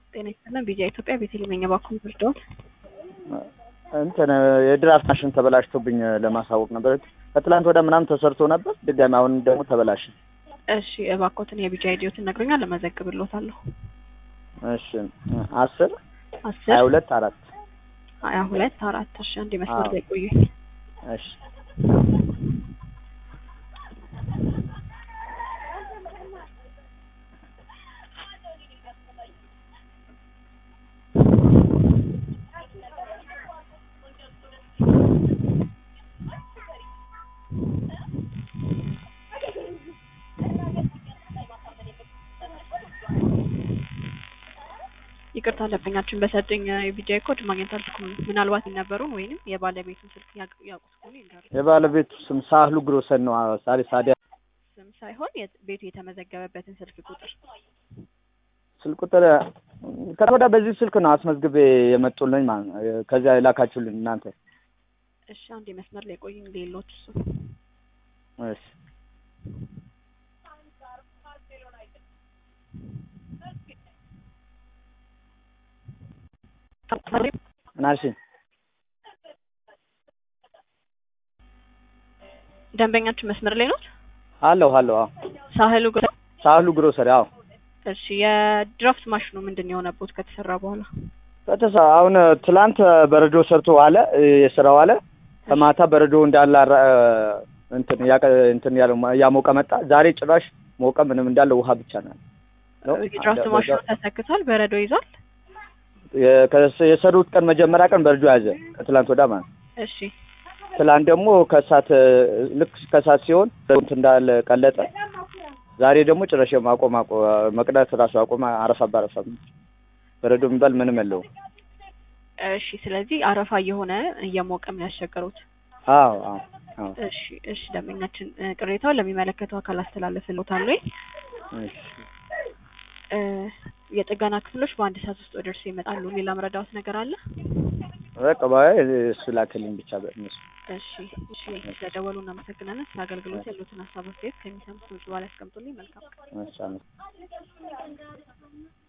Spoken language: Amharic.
ጤና ይስጥልን። ቢጃ ኢትዮጵያ ቤተልሔም የባኩን ብርዶት እንትን የድራፍት ማሽን ተበላሽቶብኝ ለማሳወቅ ነበር። ከትላንት ወደ ምናምን ተሰርቶ ነበር ድጋሚ፣ አሁን ደግሞ ተበላሸ። እሺ እባክዎትን የቢጃ አይዲዎትን ነግሮኛል፣ ለመዘግብሎታለሁ። እሺ አስር አስር ሀያ ሁለት አራት ሀያ ሁለት አራት እሺ አንድ መስመር አዎ። ላይ ቆዩኝ። እሺ ይቅርታ ደንበኛችን በሰጡኝ የቢጃይ ኮድ ማግኘት አልቻልኩም። ምናልባት የነበሩን ወይንም የባለቤቱን ስልክ ያቅ- ያውቁት ከሆነ ይንገሩ። የባለቤቱ ስም ሳህሉ ግሮሰን ነው። አዎ፣ ሳሪ ሳዲያ ስም ሳይሆን የት- ቤቱ የተመዘገበበትን ስልክ ቁጥር ስልክ ቁጥር ከተወዳ በዚህ ስልክ ነው አስመዝግቤ የመጡልኝ ማለት ነው። ከዚያ የላካችሁልኝ እናንተ። እሺ አንድ መስመር ላይ ቆዩኝ። ሌሎች እሱ እሺ ምን አልሽኝ? ደንበኛችን መስመር ላይ ነው። አለሁ አለሁ። አዎ ሳህሉ ግራ ሳህሉ ግሮሰሪ። አዎ እሺ የድራፍት ማሽኑ ምንድን ነው የሆነቦት ከተሰራ በኋላ? ከተሳ አሁን ትላንት በረዶ ሰርቶ ዋለ የስራ ዋለ። ከማታ በረዶ እንዳለ አራ- እንትን ያቀ- እንትን ያለው እያሞቀ መጣ። ዛሬ ጭራሽ ሞቀ። ምንም እንዳለ ውሃ ብቻ ነው ነው። የድራፍት ማሽኑ ተሰክቷል፣ በረዶ ይዟል። የ- ከስ- የሰሩት ቀን መጀመሪያ ቀን በረዶ ያዘ ከትላንት ወዳ ማለት ነው። እሺ ትላንት ደግሞ ከእሳት ልክ ከእሳት ሲሆን እንትን እንዳለ ቀለጠ። ዛሬ ደግሞ ጭራሽ ማቆም አቆ- መቅዳት ራሱ አቆመ። አረፋ በአረፋ በረዶ የሚባል ምንም የለውም። እሺ ስለዚህ አረፋ እየሆነ እየሞቀም ነው ያስቸገሩት። አዎ አዎ አዎ። እሺ እሺ ደንበኛችን እ፣ ቅሬታውን ለሚመለከተው አካል አስተላልፍልዎታለሁ። እሺ። እ፣ የጥገና ክፍሎች በአንድ ሰዓት ውስጥ ወደ እርሱ ይመጣሉ። ሌላ መረዳዎት ነገር አለ? በቃ ባይ እሱ ላክልኝ ብቻ በእነሱ እሺ እሺ ስለደወሉ እናመሰግናለን። ስለ አገልግሎት ያሉትን ሀሳብ አስተያየት ከሚሰሙት በኋላ ያስቀምጡልኝ። መልካም ቀን። እሺ አመሰግናለሁ።